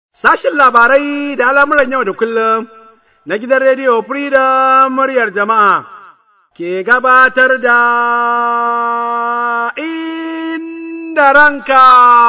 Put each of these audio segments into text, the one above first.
Sashin labarai da al'amuran yau da kullum na gidan rediyo Freedom muryar jama'a ke gabatar da inda ranka.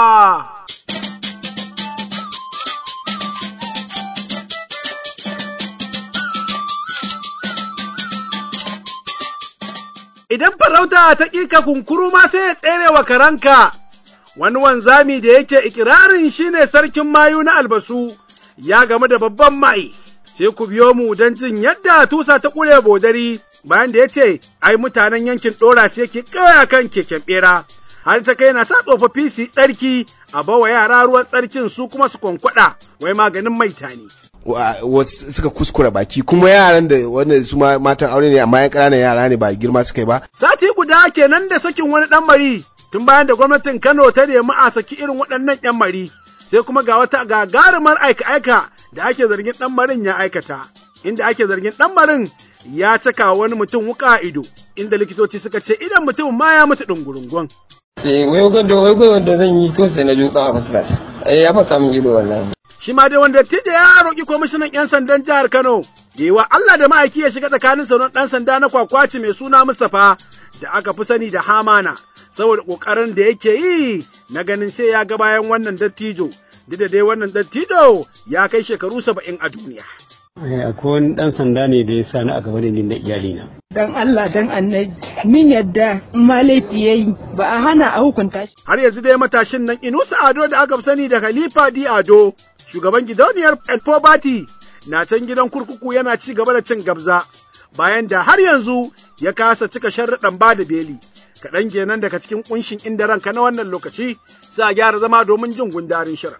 Idan farauta ta ƙika kunkuru ma sai ya tsere wa karanka. wani wanzami da yake ikirarin shine sarkin mayu na albasu ya gamu da babban mai sai ku biyo mu don jin yadda tusa ta ƙure bodari bayan da ya ce ai mutanen yankin ɗora sai yake kawai kan keken ɓera har ta kai na sa tsofaffi su tsarki a bawa yara ruwan tsarkin su kuma su kwankwada wai maganin maita ne. suka kuskura baki kuma yaran da wanda su matan aure ne amma yan ƙananan yara ne ba girma suka yi ba. Sati guda kenan da sakin wani ɗan mari tun bayan da gwamnatin Kano ta nemi a saki irin waɗannan 'yan mari, sai kuma ga wata gagarumar aika-aika da ake zargin ɗan marin ya aikata, inda ake zargin ɗan marin ya caka wani mutum wuka a ido, inda likitoci suka ce idan mutum ma ya mutu ɗungurungun. Sai wai gwada wai gwada zan yi to sai na juka a fuskar. Eh ya fasa min ido wallahi. Shi ma dai wanda tije ya roƙi kwamishinan 'yan sandan jihar Kano, wa Allah da ma'aiki ya shiga tsakanin sauran ɗan sanda na kwakwaci mai suna Mustapha da aka fi sani da Hamana. saboda ƙoƙarin da yake yi na ganin sai ya ga bayan wannan dattijo, duk da dai wannan dattijo ya kai shekaru saba'in a duniya. Akwai wani ɗan sanda ne da ya sa ni a gaba da ni da iyalina. Dan Allah dan annabi min yadda in ma laifi ya yi ba a hana a hukunta shi. Har yanzu dai matashin nan Inusa Ado da aka fi sani da Khalifa Di Ado, shugaban gidauniyar Elfobati na can gidan kurkuku yana ci gaba da cin gabza bayan da har yanzu ya kasa cika sharruɗan ba da beli. kaɗan kenan daga cikin ƙunshin inda ranka na wannan lokaci za a gyara zama domin jin gundarin shirin.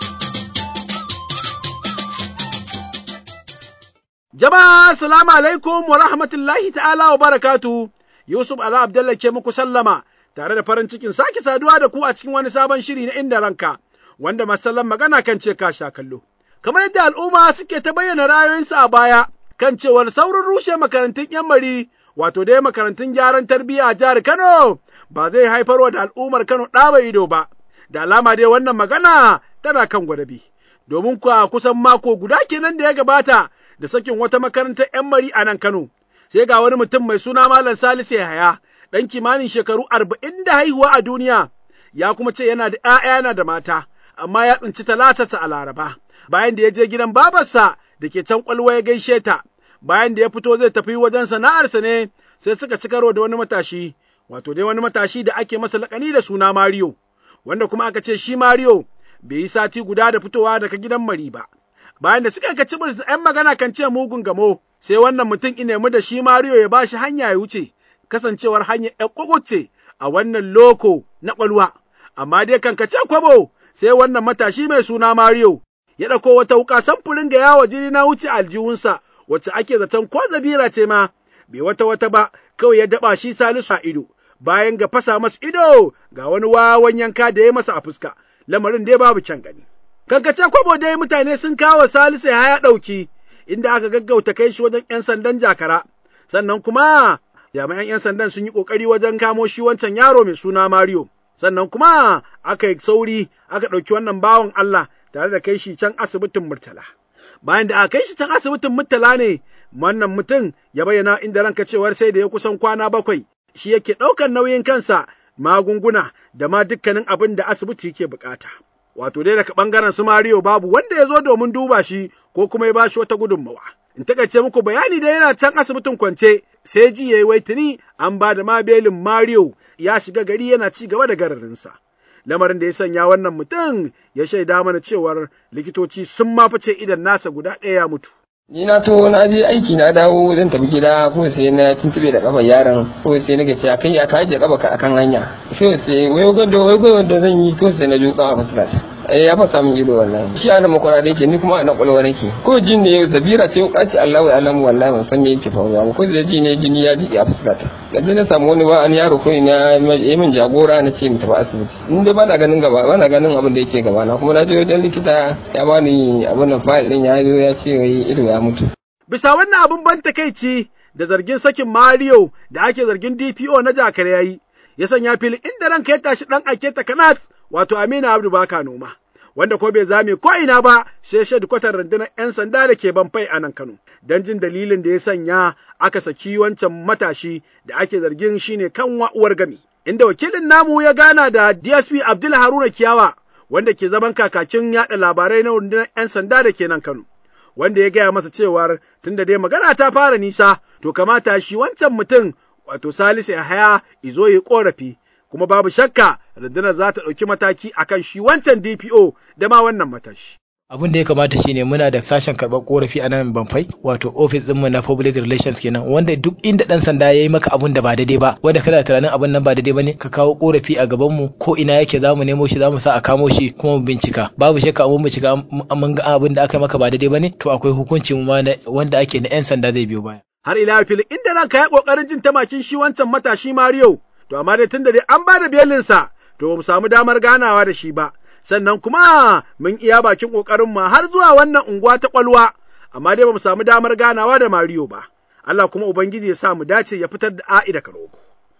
Jama'a salamu alaikum wa rahmatullahi ta'ala wa barakatu Yusuf Ala Abdallah ke muku sallama tare da farin cikin sake saduwa da ku a cikin wani sabon shiri na inda ranka wanda masallan magana kan ce ka sha kallo. Kamar yadda al'umma suke ta bayyana ra'ayoyinsu a baya kan cewar saurin rushe makarantun 'yan mari wato dai makarantun gyaran tarbiyya a jihar Kano ba zai haifarwa da al'ummar Kano ɗa ido ba, da alama dai wannan magana tana kan gwadabi. Domin kuwa kusan mako guda kenan da ya gabata da sakin wata makarantar 'yan mari a nan Kano, sai ga wani mutum mai suna Malam Salisu Yahaya, ɗan kimanin shekaru arba'in da haihuwa a duniya, ya kuma ce yana da ‘ya'ya yana da mata, amma ya tsinci talatarsa a Laraba, bayan da ya je gidan babarsa da ke can ƙwalwa ya gaishe ta, bayan da ya fito zai tafi wajen sana'arsa ne sai suka ci karo da wani matashi, wato dai wani matashi da ake masa laƙani da suna Mario, wanda kuma aka ce shi Mario bai yi sati guda da fitowa daga gidan mari ba. Bayan da suka ka ci ‘yan magana kan ce mugun gamo, sai wannan mutum ine mu da shi Mario ya ba shi hanya ya wuce, kasancewar hanyar ‘yan kukuce a wannan loko na ƙwalwa. Amma dai kan ka ce kwabo, sai wannan matashi mai suna Mario ya ɗauko wata wuƙa samfurin ga yawo jini na wuce aljihunsa wacce ake zaton ko zabira ce ma, bai wata wata ba, kawai ya daɓa shi Salisu a ido, bayan ga fasa masa ido ga wani wawan yanka da ya masa a fuska, lamarin dai babu kyan gani. Kankace kwabo dai mutane sun kawo Salisu ya haya ɗauki, inda aka gaggauta kai shi wajen ‘yan sandan jakara, sannan kuma jami'an ‘yan sandan sun yi ƙoƙari wajen kamo shi wancan yaro mai suna Mario. Sannan kuma aka yi sauri aka ɗauki wannan bawan Allah tare da kai shi can asibitin Murtala. bayan da aka kai shi can asibitin murtala ne wannan mutum ya bayyana inda ranka cewar sai da ya kusan kwana bakwai shi yake ɗaukar nauyin kansa magunguna da ma dukkanin abin da asibiti ke bukata. Wato dai daga ɓangaren su Mario babu wanda ya zo domin duba shi ko kuma ya bashi wata gudunmawa. In takaice muku bayani da yana can asibitin kwance sai ji ya yi waitini an ba da ma belin Mario ya shiga gari yana ci gaba da gararinsa. lamarin da ya sanya wannan mutum ya shaida mana cewar likitoci sun ma fice idan nasa guda ɗaya ya mutu. Ni na to na je aiki na dawo zan tafi gida ko sai na tuntube da kafar yaron ko sai na gaci akai aka ajiye kafa ka akan hanya. Sai sai wai gwada wai gwada zan yi ko sai na juka a fuskar. Eh ya fasa min ido wallahi. Shi ana makwara da yake ni kuma ana kwalwa nake. Ko jin ne zabira ce wuka ce Allahu alamu wallahi ban san me yake faruwa ba ko sai ji ne jini ya ji a fuskata. Da na samu wani ba an yaro ko ina ya min jagora na ce mu tafi asibiti. In dai bana ganin gaba bana ganin abin da yake gaba na kuma na je wajen likita ya bani abin nan fayil din ya zo ya ce wai ido ya mutu. Bisa wannan abin ban takaici da zargin sakin Mario da ake zargin DPO na jakar yayi, ya sanya fili inda ranka ya tashi ɗan ake ta kanat wato Aminu Abdu baka noma, wanda ko bai zame ko ina ba sai shedkwatar rundunar 'yan sanda da ke banfai a nan Kano. Don jin dalilin da ya sanya aka saki wancan matashi da ake zargin shine kan uwar gami. Inda wakilin namu ya gana da DSP Abdul Haruna Kiyawa wanda ke zaman kakakin yaɗa labarai na rundunar 'yan sanda da ke nan Kano. Wanda ya gaya masa cewar tunda dai magana ta fara nisa to kamata shi wancan mutum wato Salisu Yahaya izo ya korafi kuma babu shakka rundunar za ta ɗauki mataki akan shi wancan DPO da ma wannan matashi. abin da ya kamata shine muna da sashen karɓar korafi a nan banfai wato ofis ɗinmu na public relations kenan wanda duk inda ɗan sanda ya yi maka abun da ba daidai ba wanda kana tunanin abun nan ba daidai ba ne ka kawo korafi a gaban mu ko ina yake za mu nemo shi za mu sa a kamo shi kuma mu bincika babu shakka mun bincika mun ga abin da aka yi maka ba daidai ba ne to akwai hukunci mu ma wanda ake na 'yan sanda zai biyo baya. Har ila fili inda ranka ya ƙoƙarin jin tamakin shi wancan matashi Mario to amma dai tunda dai an ba da belinsa to ba mu samu damar ganawa da shi ba. sannan kuma mun iya bakin ƙoƙarin mu har zuwa wannan unguwa ta ƙwalwa, amma dai ba mu samu damar ganawa da Mariyo ba. Allah kuma Ubangiji ya sa mu dace ya fitar da a'i da karogo.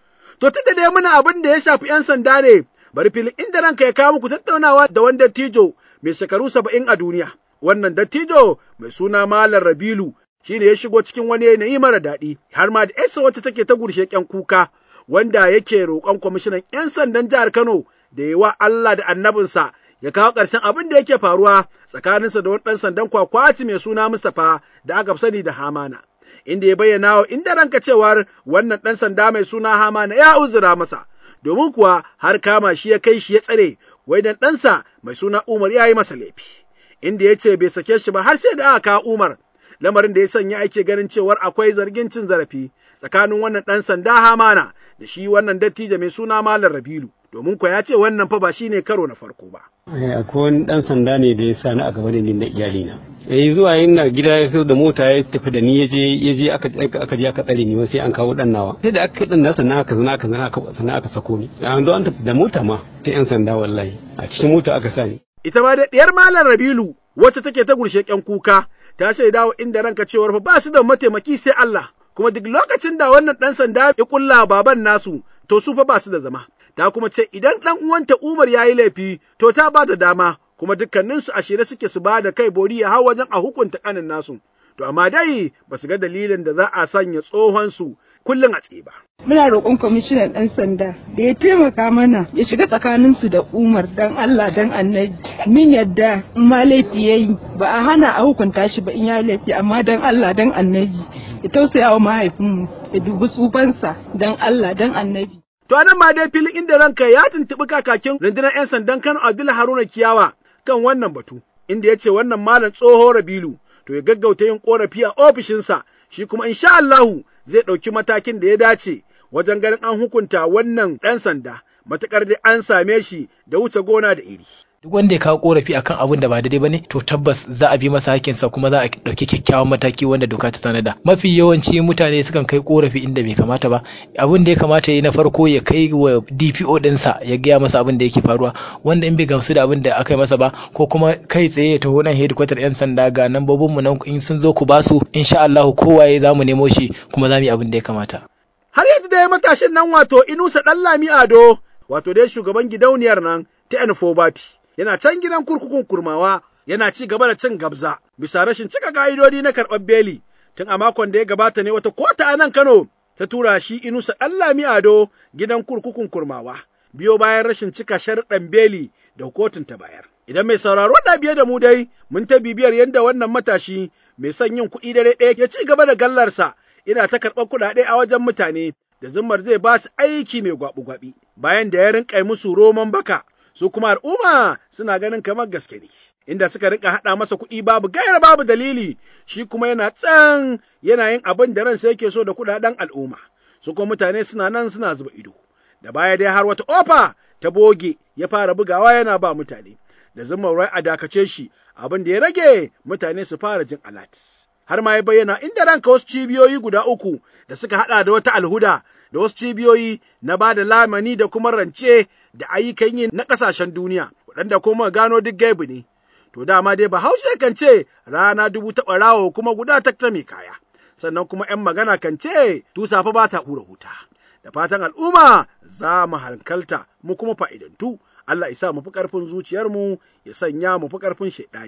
To tunda dai muna abin da ya shafi ‘yan sanda ne, bari filin inda ranka ya kawo muku tattaunawa da wani dattijo mai shekaru saba'in a duniya. Wannan dattijo mai suna Malam Rabilu shi ne ya shigo cikin wani yanayi mara daɗi, har ma da ‘yarsa wacce take ta gurshe ƙyan kuka, wanda yake roƙon kwamishinan ‘yan sandan jihar Kano da yi wa Allah da annabinsa ya kawo ƙarshen abin da yake faruwa tsakaninsa da wani ɗan sandan kwakwati mai suna Mustapha da aka sani da Hamana. Inda ya bayyana wa inda ranka cewar wannan ɗan sanda mai suna Hamana ya uzura masa, domin kuwa har kama shi ya kai shi ya tsare, wai dan ɗansa mai suna Umar ya yi masa laifi. Inda ya ce bai sake shi ba har sai da aka kawo Umar, lamarin da ya sanya ake ganin cewar akwai zargin cin zarafi tsakanin wannan ɗan sanda Hamana da shi wannan dattijo mai suna Malam Rabilu. domin kuwa ya ce wannan fa ba shi ne karo na farko ba. Akwai wani ɗan sanda ne da ya sa ni a gaba da ni na iyalina. Eh zuwa yin na gida ya so da mota ya tafi da ni ya je ya je aka aka je aka tsare ni sai an kawo dan nawa. Sai da aka dan nasa na aka zana aka zana aka sana aka sako ni. An zo an tafi da mota ma ta yan sanda wallahi a cikin mota aka sa ni. Ita ma da diyar Malam Rabilu wacce take ta gurshe ƙyan kuka ta shaidawa inda ranka cewar fa ba su da mataimaki sai Allah. Kuma duk lokacin da wannan ɗan sanda ya kulla baban nasu to su fa ba su da zama. ta kuma ce idan ɗan uwanta Umar ya yi laifi, to ta ba da dama, kuma dukkaninsu a shirye suke su ba da kai bori ya hau wajen a hukunta ƙanin nasu. To amma dai ba su ga dalilin da za a sanya tsohon su kullum a tsaye ba. Muna roƙon kwamishinan ɗan sanda da ya taimaka mana ya shiga tsakaninsu da Umar dan Allah dan annabi. Min yadda in ma laifi ya yi ba a hana a hukunta shi ba in ya laifi amma dan Allah dan annabi. Ya tausaya wa mahaifinmu ya dubi tsufansa dan Allah dan annabi. To nan ma dai filin inda ranka ya tuntuɓi kakakin rundunar 'yan sandan Kano Abdullahi Haruna Kiyawa kan wannan batu, inda ya ce wannan malam tsoho Rabilu to ya gaggauta yin korafi a ofishinsa shi kuma insha Allahu zai ɗauki matakin da ya dace wajen ganin an hukunta wannan ɗan sanda matuƙar dai an same shi da wuce gona da iri. duk wanda ya kawo korafi akan abun da ba daidai bane to tabbas za a bi masa hakinsa kuma za a dauki kyakkyawan mataki wanda doka ta tanada mafi yawanci mutane sukan kai korafi inda bai kamata ba abun da ya kamata yi na farko ya kai wa DPO dinsa ya gaya masa abin da yake faruwa wanda in bai gamsu da abin da aka yi masa ba ko kuma kai tsaye ya taho nan headquarter yan sanda ga nambobin mu nan in sun zo ku basu insha Allah kowaye za mu nemo shi kuma za mu yi abin da ya kamata Har yanzu dai matashin nan wato Inusa Ɗanlami Ado wato dai shugaban gidauniyar nan ta Enfobati. yana can gidan kurkukun kurmawa yana ci gaba da cin gabza bisa rashin cika ka'idodi na karɓar beli tun a makon da ya gabata ne wata kota a nan Kano ta tura shi Inusa Ɗanlami Ado gidan kurkukun kurmawa biyo bayan rashin cika sharuɗan beli da kotun ta bayar. Idan mai sauraro da biye da mu dai mun ta bibiyar yadda wannan matashi mai son yin kuɗi dare ɗaya ya ci gaba da gallarsa ina ta karɓar kuɗaɗe a wajen mutane da zimmar zai ba su aiki mai gwaɓi-gwaɓi bayan da ya rinƙa musu roman baka su kuma al'umma suna ganin kamar gaske ne. Inda suka rika haɗa masa kuɗi babu gayar babu dalili, shi kuma yana tsan yana yin abin da ransa yake so da kuɗaɗen al'umma, su kuma mutane suna nan suna zuba ido. Da baya dai har wata ofa ta boge ya fara bugawa yana ba mutane, da zumar rai a dakace shi abin da ya rage mutane su fara jin alat. har ma ya bayyana inda ranka wasu cibiyoyi guda uku da suka hada da wata alhuda da wasu cibiyoyi na ba da lamani da kuma rance da ayyukan yi na ƙasashen duniya waɗanda kuma gano duk gaibu ne. To dama dai Bahaushe kan ce rana dubu taɓa rawo kuma guda ta mai kaya. Sannan kuma ‘yan magana kan ce tusa fa ba ta hura huta. Da fatan al'umma za mu hankalta mu kuma fa'idantu. Allah isa mu fi ƙarfin zuciyarmu ya sanya mu fi ƙarfin shaiɗani.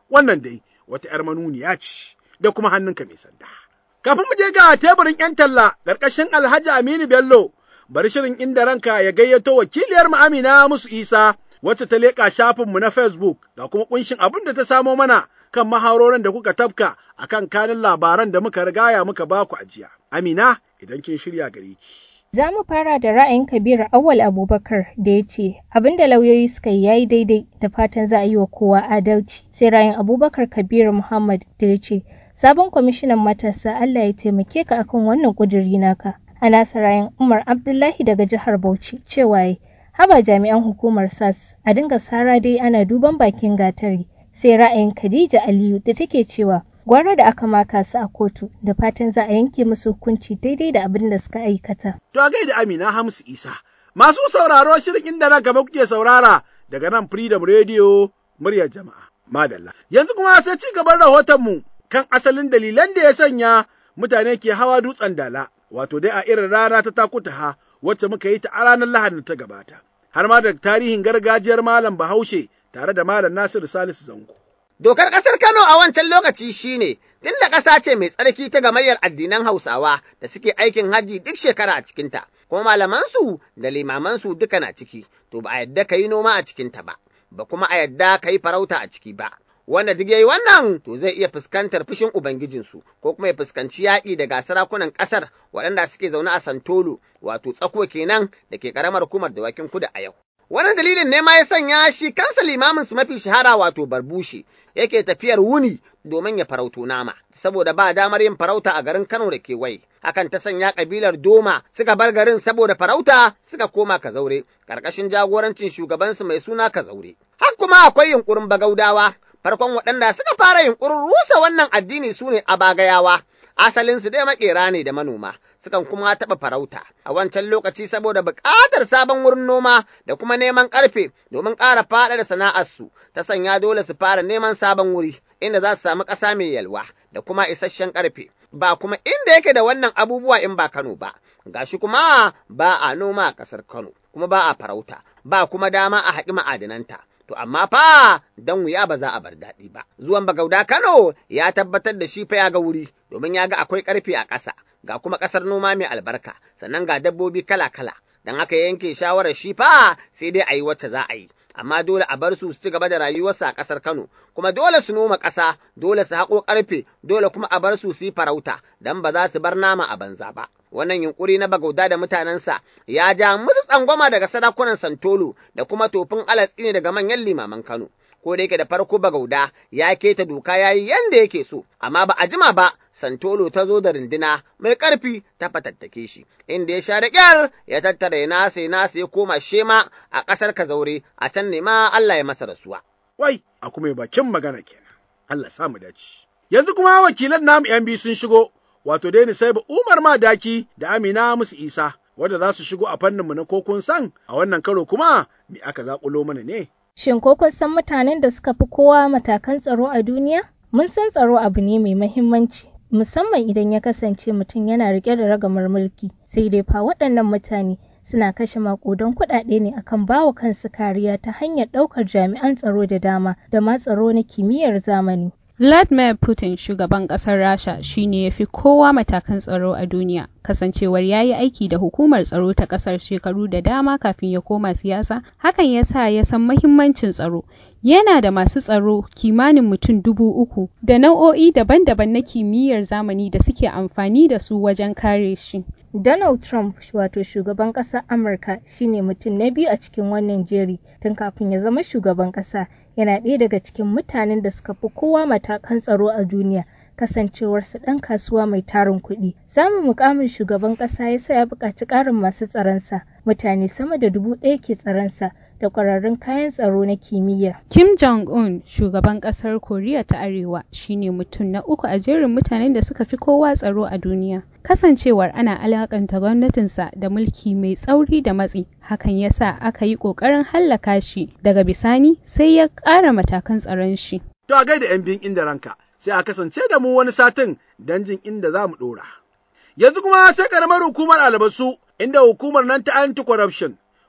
Wannan dai wata ‘yar manuniya ce da kuma hannunka mai sanda. Kafin mu je ga teburin ‘yan talla ƙarƙashin Alhaji Aminu Bello, bari shirin inda ranka ya gayyato wakiliyar mu Amina Musu Isa wacce ta leƙa shafinmu na Facebook da kuma ƙunshin abin da ta samo mana kan maharorin da kuka tafka a kan kanin labaran da muka rigaya muka baku ajiya. Amina, idan kin shirya gare ki. Za mu fara da ra'ayin Kabiru Awal Abubakar da ya ce abin da lauyoyi suka yi yayi daidai da fatan za a yi wa kowa adalci. Sai ra'ayin Abubakar Kabiru Muhammad da ya ce sabon kwamishinan matasa Allah ya taimake ka akan wannan ƙuduri naka. A nasa ra'ayin Umar Abdullahi daga jihar Bauchi cewa ya haba jami'an hukumar SAS a dinga sara dai ana duban bakin gatari. Sai ra'ayin Khadija Aliyu da take cewa gwara da aka maka su a kotu da fatan za a yanke musu hukunci daidai da abin da suka aikata. To a gaida Amina Hamsu Isa. Masu sauraro shirin inda na gaba kuke saurara daga nan Freedom Radio muryar jama'a. Madalla. Yanzu kuma sai ci gaban rahotonmu kan asalin dalilan da ya sanya mutane ke hawa dutsen dala. Wato dai a irin rana ta takutaha wacce muka yi ta a ranar Lahadin ta gabata. Har ma da tarihin gargajiyar Malam Bahaushe tare da Malam Nasiru Salisu Zango. Dokar ƙasar Kano a wancan lokaci shine tunda ƙasa ce mai tsarki ta gamayyar addinan Hausawa da suke aikin hajji duk shekara a cikinta, kuma malamansu da limamansu duka na ciki, to ba a yadda ka yi noma a cikinta ba, ba kuma a yadda ka yi farauta a ciki ba. Wanda duk yayi wannan to zai iya fuskantar fushin Ubangijinsu ko kuma ya fuskanci yaƙi daga sarakunan ƙasar waɗanda suke zaune a Santolo wato tsako kenan da ke ƙaramar hukumar dawakin kudu a yau. Wannan dalilin ne ma ya sanya shi kansa limamin su mafi shahara wato barbushe yake tafiyar wuni domin ya farauto nama, saboda ba damar yin farauta a garin Kano da kewaye. Hakan ta sanya kabilar Doma suka bar garin saboda farauta suka koma Kazaure, ƙarƙashin jagorancin shugabansu mai suna Kazaure. Har kuma akwai yunƙurin Bagaudawa, farkon waɗanda suka fara yunƙurin rusa wannan addini su ne Abagayawa. asalinsu dai makera ne da manoma, sukan kuma taɓa farauta a wancan lokaci saboda buƙatar sabon wurin noma da kuma neman ƙarfe domin ƙara faɗa da sana'arsu ta sanya dole su fara neman sabon wuri inda za su samu ƙasa mai yalwa da kuma isasshen ƙarfe. Ba kuma inda yake da wannan abubuwa in ba Kano ba, gashi kuma ba a noma a ƙasar Kano, kuma ba a farauta, ba kuma dama a haƙi ma'adinanta. To amma fa dan wuya ba za a bar daɗi ba. Zuwan Bagauda Kano ya tabbatar da shi fa ya ga wuri domin ya ga akwai ƙarfe a ƙasa, ga kuma ƙasar noma mai albarka, sannan ga dabbobi kala-kala. Dan haka yanke shawarar shi fa sai dai a yi wacce za a yi. Amma dole a bar su su ci gaba da rayuwarsu a ƙasar Kano, kuma dole su noma ƙasa, dole su haƙo ƙarfe, dole kuma a bar su su yi farauta, dan ba za su bar nama a banza ba. wannan yunkuri na bagauda da mutanensa ya ja musu tsangwama daga sarakunan santolo da kuma tofin alatsi ne daga manyan limaman kano ko da yake da farko bagauda ya keta doka ya yi yanda yake so amma ba a jima ba santolo ta zo da rinduna mai ƙarfi ta fatattake shi inda ya sha da ƙyar ya tattara ya nasa ya nasa ya koma shema a ƙasar kazaure a can ne ma Allah ya masa rasuwa. Wai, a kuma bakin magana kenan. Allah sa mu dace. Yanzu kuma wakilan namu ‘yan biyu sun shigo, wato dai sai ba Umar Madaki da Amina musu Isa, wanda za su shigo a fanninmu na kokon san a wannan karo kuma me aka zaƙulo mana ne. Shin ko kun san mutanen da suka fi kowa matakan tsaro a duniya? Mun san tsaro abu ne mai mahimmanci, musamman idan ya kasance mutum yana riƙe da ragamar mulki, sai dai fa waɗannan mutane suna kashe maƙudan kuɗaɗe ne akan bawa kansu kariya ta hanyar ɗaukar jami'an tsaro da dama da ma tsaro na kimiyyar zamani. Vladimir Putin shugaban ƙasar Rasha shine ya fi kowa matakan tsaro a duniya, kasancewar ya yi aiki da hukumar tsaro ta ƙasar shekaru da dama kafin ya koma siyasa, hakan ya sa ya san mahimmancin tsaro. Yana da masu tsaro kimanin mutum dubu uku da nau'o'i daban-daban na kimiyyar zamani da suke amfani da su wajen kare shi. Donald Trump wato shugaban ƙasar Amurka shine mutum na biyu a cikin wannan jeri tun kafin ya zama shugaban ƙasa yana ɗaya daga cikin mutanen da suka fi kowa matakan tsaro a duniya kasancewarsa ɗan kasuwa mai tarin kuɗi. Samun mukamin shugaban ƙasa ya sa ya buƙaci ƙarin masu tsaronsa mutane sama da dubu ɗaya ke tsaronsa da ƙwararrun kayan tsaro na kimiyya. Kim Jong-un, shugaban ƙasar Koriya ta Arewa, shine mutum na uku a jerin mutanen da suka fi kowa tsaro a duniya. Kasancewar ana alakanta gwamnatinsa da mulki mai tsauri da matsi, hakan ya sa aka yi ƙoƙarin hallaka shi daga bisani sai ya ƙara matakan tsaron shi. To a gaida 'yan biyun inda ranka, sai a kasance da mu wani satin don jin inda za mu ɗora. Yanzu kuma sai ƙaramar hukumar albasu, inda hukumar nan ta anti-corruption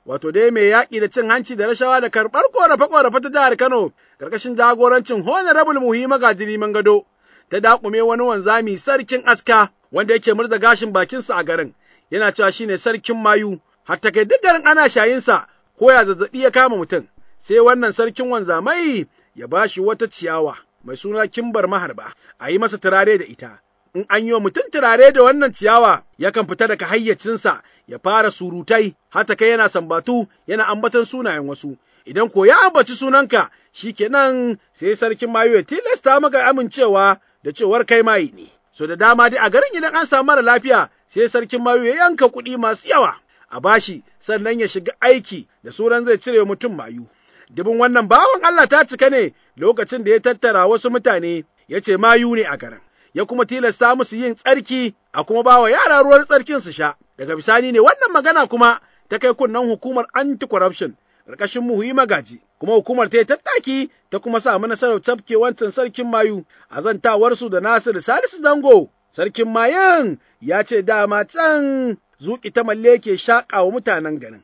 wato dai mai yaƙi da cin hanci da rashawa da karɓar ƙorafe-ƙorafe ta jihar Kano, ƙarƙashin jagorancin Honorable Muhimma Gajiri Mangado, ta daƙume wani wanzami sarkin aska wanda yake murza gashin bakinsa a garin, yana cewa shine sarkin mayu, har ta kai duk garin ana shayinsa ko ya zazzaɓi ya kama mutum, sai wannan sarkin wanzamai ya ba shi wata ciyawa mai suna kimbar maharba, a yi masa turare da ita. in an yi wa mutum turare da wannan ciyawa yakan fita daga hayyacinsa ya fara surutai hata kai yana sambatu yana ambaton sunayen wasu idan ko ya ambaci sunanka shikenan sai sarkin mayu ya tilasta maka amincewa da cewar kai mayi ne so da dama dai a garin idan an samu mara lafiya sai sarkin mayu ya yanka kuɗi masu yawa a bashi sannan ya shiga aiki da sunan zai cire mutum mayu dubin wannan bawan Allah ta cika ne lokacin da ya tattara wasu mutane ya ce mayu ne a garin ya kuma tilasta musu yin tsarki a kuma ba wa yara ruwan tsarkin su sha. Daga bisani ne wannan magana kuma ta kai kunnen hukumar anti-corruption ƙarƙashin muhuyi magaji, kuma hukumar ta yi tattaki ta kuma samu nasarar tafke wancan sarkin mayu a zantawarsu da Nasiru Salisu Zango. Sarkin mayan ya ce dama can zuƙi ta malle ke shaƙa wa mutanen garin,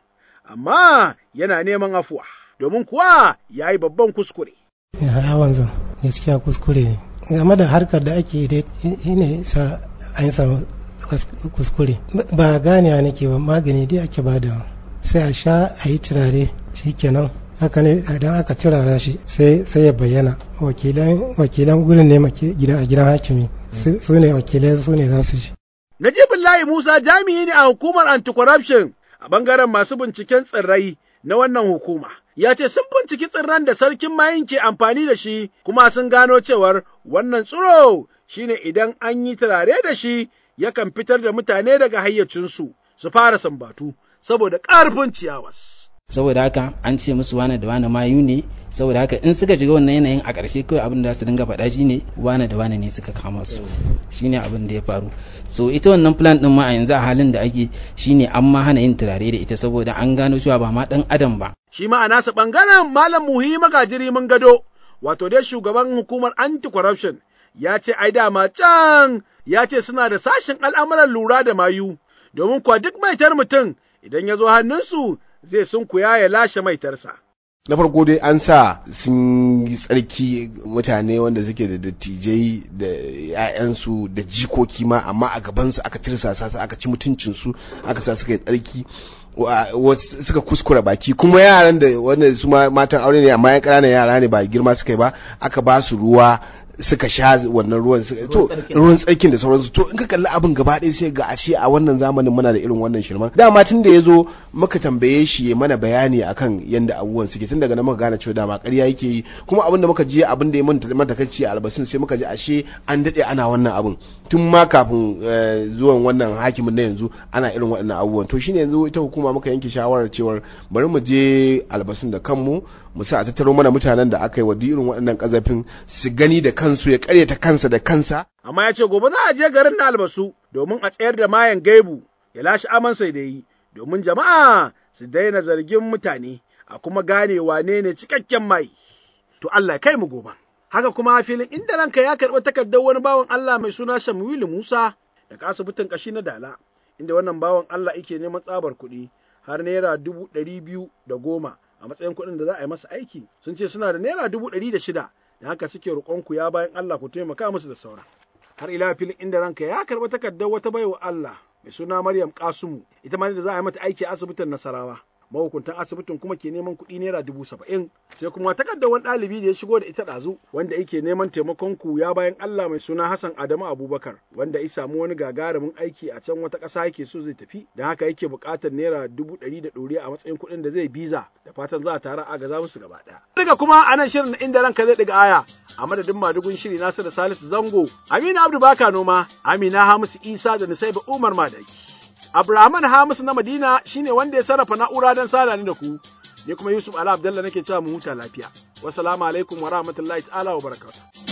amma yana neman afuwa, domin kuwa ya yi babban kuskure. Ya wanzan gaskiya kuskure ne. game da harkar da ake da ne sa an samu kuskure ba ganewa nake ba magani dai ake bada sai a sha a yi turare kenan haka ne idan aka turara shi sai ya bayyana wakilan gurin ne a gidan hakimi su ne wakilai su ne za su shi Najibullahi Musa jami'i ne a hukumar anti-corruption a bangaren masu binciken tsirrai na wannan hukuma. Ya ce sun binciki tsirran da sarkin mayin ke amfani da shi kuma sun gano cewar wannan tsiro shine idan an yi turare da shi yakan fitar da mutane daga hayyacinsu su fara sambatu saboda ƙarfin ciyawas. saboda haka an ce musu wane da wane mayu ne saboda haka in suka shiga wannan yanayin a ƙarshe kawai abin da su dinga faɗa shine wane da wane ne suka kama su shine abin da ya faru so ita wannan plan din ma a yanzu a halin da ake shine an ma hana yin turare da ita saboda an gano cewa ba ma dan adam ba Shi ma a nasa ɓangaren Malam Muhi Magajiri mun gado, wato dai shugaban hukumar anti-corruption ya ce ai dama can ya ce suna da sashen al'amuran lura da mayu, domin kuwa duk maitar mutum idan ya zo hannunsu zai sunkuya ya lashe maitarsa. na farko dai an sa sun yi tsarki mutane wanda suke da dattijai da 'ya'yansu da jikoki ma amma a gabansu aka tirsasa su aka ci mutuncinsu aka sa suka yi tsarki suka kuskura baki kuma yaran da wanda su matan aure ne amma ya ƙananan yara ne ba girma suka yi ba aka ba su ruwa suka sha wannan ruwan to ruwan tsarkin da sauransu to in ka kalli abin gaba ɗaya sai ga ashe a wannan zamanin muna da irin wannan shirman dama tun da ya zo muka tambaye shi ya mana bayani akan yadda abubuwan suke tun daga nan muka gane cewa dama ƙarya yake yi kuma abin da muka je abin da ya manta takaici a albasin sai muka ji ashe an daɗe ana wannan abin tun ma kafin zuwan wannan hakimin na yanzu ana irin waɗannan abubuwan to shine yanzu ita hukuma muka yanke shawarar cewar bari mu je albasun da kanmu mu sa a tattaro mana mutanen da aka yi wa irin waɗannan ƙazafin su gani da kansu ya karyata kansa da kansa. Amma ya ce gobe za a je garin na albasu domin a tsayar da mayan gaibu ya lashe amansa da yi domin jama'a su daina zargin mutane a kuma gane wane ne cikakken mai. To Allah kai mu gobe. Haka kuma filin inda ranka ya karɓi takardar wani bawan Allah mai suna Shamuilu Musa daga asibitin ƙashi na Dala inda wannan bawan Allah yake neman tsabar kuɗi har naira dubu ɗari biyu da goma a matsayin kuɗin da za a yi masa aiki sun ce suna da naira dubu ɗari da shida da haka suke roƙonku ya bayan Allah ku taimaka musu da saura. Har ila filin inda ranka ya karɓi takardar wata baiwa Allah mai suna Maryam Kasumu ita ma da za a yi mata aiki a asibitin Nasarawa. Mahukuntan asibitin kuma ke neman kuɗi naira dubu saba'in sai kuma takardar wani ɗalibi da ya shigo da ita ɗazu wanda yake neman taimakon ku ya bayan Allah mai suna Hassan Adamu Abubakar wanda ya samu wani gagarumin aiki a can wata ƙasa yake so zai tafi don haka yake buƙatar naira dubu ɗari da ɗoriya a matsayin kuɗin da zai biza da fatan za a tara a gaza musu gaba ɗaya. Daga kuma a nan shirin inda ranka zai ɗiga aya a madadin madugun shiri nasu da Salisu Zango Amina Abdu Baka Noma Amina Hamisu Isa da Nusaiba Umar Madaki. Abrahaman Hamisu na Madina shine wanda ya sarrafa na'ura don sada ni da ku. Ni kuma Yusuf Ala Abdallah nake cewa mu huta lafiya. Wassalamu alaikum wa rahmatullahi ta'ala wa barakatuh.